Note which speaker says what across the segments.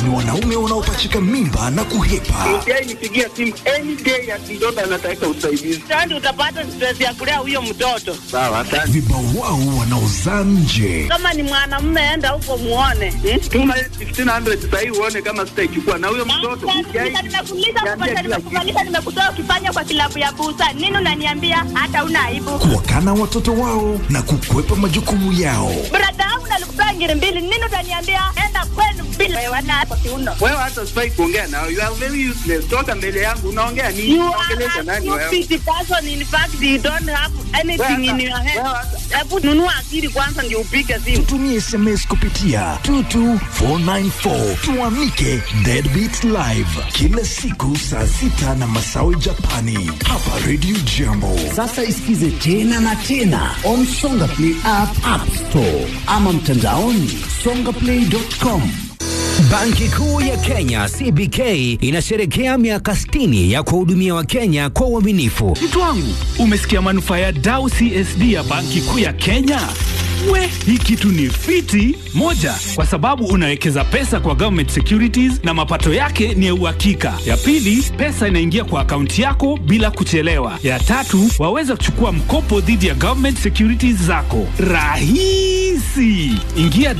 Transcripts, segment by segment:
Speaker 1: ni wanaume wanaopachika mimba na kuhepa.
Speaker 2: Yeye nipigia simu any day ati mtoto anataka usaidizi.
Speaker 3: Sasa utapata stress ya kulea huyo mtoto.
Speaker 2: Sawa, asante.
Speaker 1: Vibawao wanaozaa nje.
Speaker 3: Kama ni mwanamume, enda huko muone. Hmm?
Speaker 2: Tuma 1500 sasa hivi uone kama sitaichukua na huyo mtoto.
Speaker 3: Nimekuuliza, nimekuuliza, nimekuuliza, nimekutoa ukifanya kwa kilabu ya busa. Nini unaniambia hata una aibu?
Speaker 1: Kuwakana watoto wao na kukwepa majukumu yao.
Speaker 3: Brada yangu nalikupea ngiri mbili. Nini utaniambia enda kwenu bila wewe na kwa kiuno.
Speaker 2: Wewe hata sifai kuongea nao. You are very useless. Toka mbele yangu unaongea nini?
Speaker 3: You
Speaker 2: Unaongelesha
Speaker 3: are a
Speaker 2: nani wewe?
Speaker 3: stupid person. In fact, you don't have anything in your head.
Speaker 2: Wewe hata-
Speaker 3: Hebu nunua akili kwanza ndio upige simu.
Speaker 1: Tutumie SMS kupitia 22494 tuamike Deadbeat Live kila siku saa sita na masawe Japani hapa Radio Jambo.
Speaker 4: Sasa isikize tena na tena on Songa Play app, app store ama mtandaoni songaplay.com.
Speaker 5: Banki Kuu ya Kenya CBK inasherekea miaka 60 ya kuwahudumia Wakenya kwa uaminifu.
Speaker 6: Mtu wangu, umesikia manufaa ya Dau CSD ya Banki Kuu ya Kenya? We, hii kitu ni fiti moja, kwa sababu unawekeza pesa kwa government securities na mapato yake ni ya uhakika. Ya pili, pesa inaingia kwa akaunti yako bila kuchelewa. Ya tatu, waweza kuchukua mkopo dhidi ya government securities zako rahisi. Ingia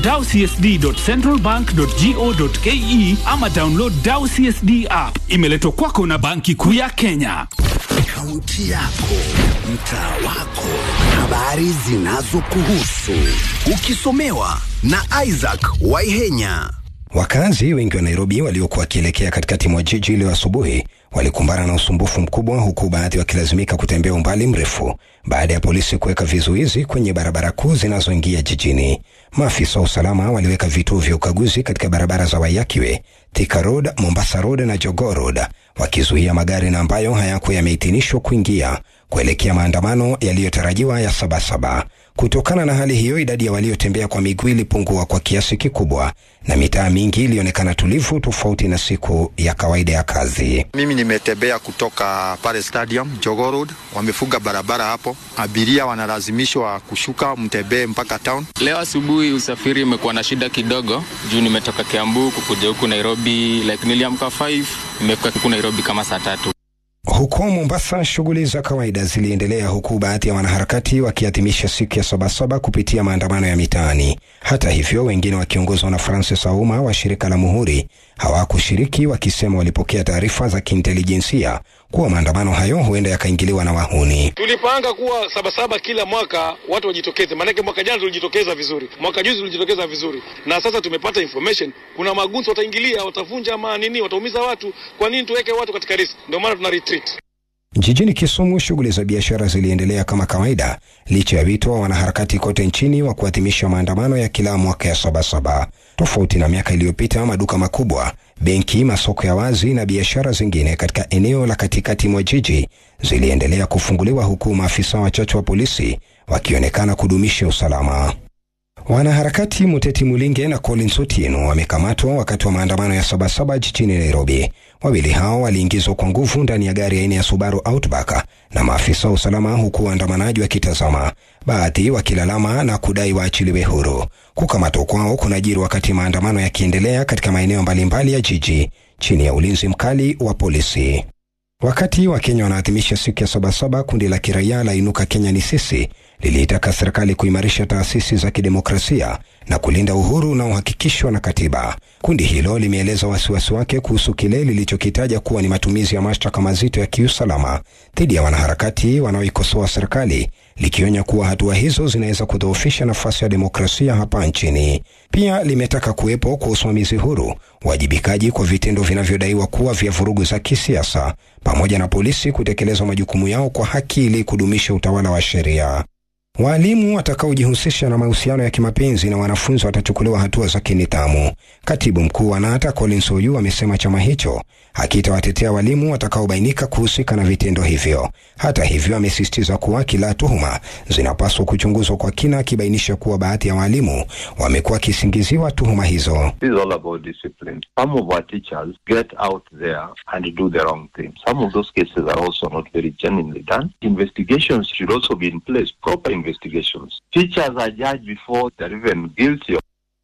Speaker 6: dowcsd.centralbank.go.ke ama download Dau CSD app. Imeletwa kwako na Banki Kuu ya Kenya.
Speaker 4: Kaunti yako, mtaa wako, habari zinazokuhusu, ukisomewa na Isaac Waihenya.
Speaker 7: Wakazi wengi wa Nairobi waliokuwa wakielekea katikati mwa jiji leo asubuhi walikumbana na usumbufu mkubwa, huku baadhi wakilazimika kutembea umbali mrefu baada ya polisi kuweka vizuizi kwenye barabara kuu zinazoingia jijini. Maafisa wa usalama waliweka vituo vya ukaguzi katika barabara za Wayakiwe, Thika Road, Mombasa Road na Jogoo Road, wakizuia magari na ambayo hayakuwa yameidhinishwa kuingia kuelekea maandamano yaliyotarajiwa ya Sabasaba. Kutokana na hali hiyo, idadi ya waliotembea kwa miguu ilipungua kwa kiasi kikubwa na mitaa mingi ilionekana tulivu, tofauti na siku ya kawaida ya kazi.
Speaker 8: Mimi nimetembea kutoka pale stadium Jogoo Road, wamefunga barabara hapo, abiria wanalazimishwa kushuka mtembee mpaka town.
Speaker 9: Leo asubuhi usafiri umekuwa na shida kidogo juu nimetoka Kiambu kukuja huku Nairobi, like niliamka 5 nimefika huku Nairobi kama saa tatu.
Speaker 7: Huko Mombasa, shughuli za kawaida ziliendelea huku baadhi ya wanaharakati wakiadhimisha siku ya Sabasaba kupitia maandamano ya mitaani. Hata hivyo, wengine wakiongozwa na Francis Auma wa shirika la Muhuri hawakushiriki, wakisema walipokea taarifa za kiintelijensia kuwa maandamano hayo huenda yakaingiliwa na wahuni.
Speaker 10: Tulipanga kuwa sabasaba kila mwaka watu wajitokeze, maanake mwaka jana tulijitokeza vizuri, mwaka juzi tulijitokeza vizuri, na sasa tumepata information kuna magunzi wataingilia, watavunja ama nini, wataumiza watu. Kwa nini tuweke watu katika risk? Ndio maana tuna retreat.
Speaker 7: Jijini Kisumu, shughuli za biashara ziliendelea kama kawaida licha ya wito wa wanaharakati kote nchini wa kuadhimisha maandamano ya kila mwaka ya Sabasaba. Tofauti na miaka iliyopita, maduka makubwa, benki, masoko ya wazi na biashara zingine katika eneo la katikati mwa jiji ziliendelea kufunguliwa huku maafisa wachache wa polisi wakionekana kudumisha usalama. Wanaharakati Muteti Mulinge na Collins Otieno wamekamatwa wakati wa maandamano ya Sabasaba jijini Nairobi. Wawili hao waliingizwa kwa nguvu ndani ya gari aina ya Subaru Outback na maafisa wa usalama, huku waandamanaji wakitazama, baadhi wakilalama na kudai waachiliwe huru. Kukamatwa kwao kunajiri wakati maandamano yakiendelea katika maeneo mbalimbali ya jiji chini ya ulinzi mkali wa polisi. Wakati Wakenya wanaadhimisha siku ya Sabasaba, kundi la kiraia la Inuka Kenya ni Sisi liliitaka serikali kuimarisha taasisi za kidemokrasia na kulinda uhuru unaohakikishwa na katiba. Kundi hilo limeeleza wasiwasi wake kuhusu kile lilichokitaja kuwa ni matumizi ya mashtaka mazito ya kiusalama dhidi ya wanaharakati wanaoikosoa serikali, likionya kuwa hatua hizo zinaweza kudhoofisha nafasi ya demokrasia hapa nchini. Pia limetaka kuwepo kwa usimamizi huru, uwajibikaji kwa vitendo vinavyodaiwa kuwa vya vurugu za kisiasa, pamoja na polisi kutekeleza majukumu yao kwa haki ili kudumisha utawala wa sheria. Waalimu watakaojihusisha na mahusiano ya kimapenzi na wanafunzi watachukuliwa hatua za kinidhamu. Katibu mkuu wa NATA Collins Oyu amesema chama hicho hakitawatetea walimu watakaobainika kuhusika na vitendo hivyo. Hata hivyo, amesisitiza kuwa kila tuhuma zinapaswa kuchunguzwa kwa kina, akibainisha kuwa baadhi ya waalimu wamekuwa wakisingiziwa tuhuma hizo.
Speaker 11: This is all about discipline. Some of our teachers get out there and do the wrong thing. Some of those cases are also not very genuinely done. Investigations should also be in place, proper investigations. Teachers are judged before they're even guilty of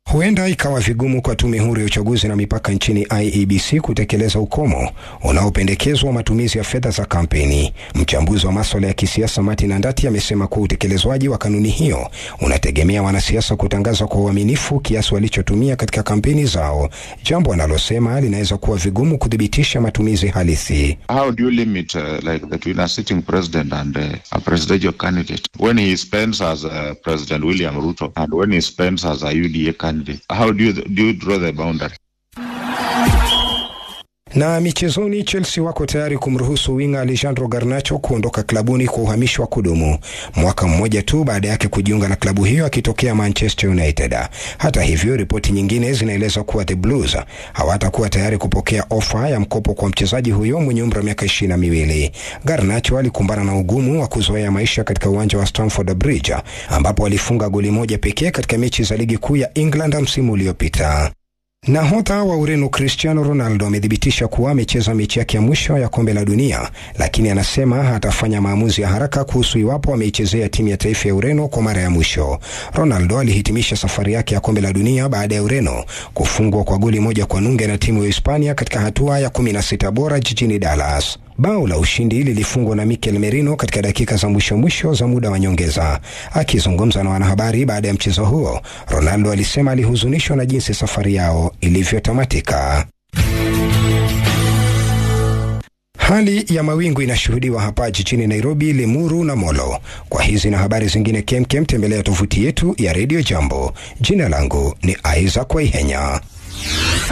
Speaker 7: Huenda ikawa vigumu kwa tume huru ya uchaguzi na mipaka nchini IEBC kutekeleza ukomo unaopendekezwa wa matumizi ya fedha za kampeni. Mchambuzi wa maswala ya kisiasa Martin Andati amesema kuwa utekelezwaji wa kanuni hiyo unategemea wanasiasa kutangaza kwa uaminifu kiasi walichotumia katika kampeni zao, jambo analosema linaweza kuwa vigumu kuthibitisha matumizi halisi.
Speaker 12: How do you limit uh, like between a sitting president and uh, a presidential candidate when he spends as uh, President William Ruto and when he spends as a UDA candidate? How do you, do you draw the boundary?
Speaker 7: Na michezoni, Chelsea wako tayari kumruhusu winga Alejandro Garnacho kuondoka klabuni kwa uhamisho wa kudumu mwaka mmoja tu baada yake kujiunga na klabu hiyo akitokea Manchester United. Hata hivyo, ripoti nyingine zinaeleza kuwa the Blues hawatakuwa tayari kupokea ofa ya mkopo kwa mchezaji huyo mwenye umri wa miaka ishirini na miwili. Garnacho alikumbana na ugumu wa kuzoea maisha katika uwanja wa Stamford Bridge ambapo alifunga goli moja pekee katika mechi za ligi kuu ya England msimu uliopita. Nahodha wa Ureno Cristiano Ronaldo amethibitisha kuwa amecheza mechi yake ya mwisho ya kombe la dunia, lakini anasema atafanya maamuzi ya haraka kuhusu iwapo ameichezea timu ya taifa ya Ureno kwa mara ya mwisho. Ronaldo alihitimisha safari yake ya kombe la dunia baada ya Ureno kufungwa kwa goli moja kwa nunge na timu ya Hispania katika hatua ya 16 bora jijini Dallas. Bao la ushindi lilifungwa na Mikel Merino katika dakika za mwisho mwisho za muda wa nyongeza. Akizungumza na wanahabari baada ya mchezo huo, Ronaldo alisema alihuzunishwa na jinsi safari yao ilivyotamatika. Hali ya mawingu inashuhudiwa hapa jijini Nairobi, Limuru na Molo. Kwa hizi na habari zingine kemkem, tembelea tovuti yetu ya Radio Jambo. Jina langu ni Isaac Waihenya.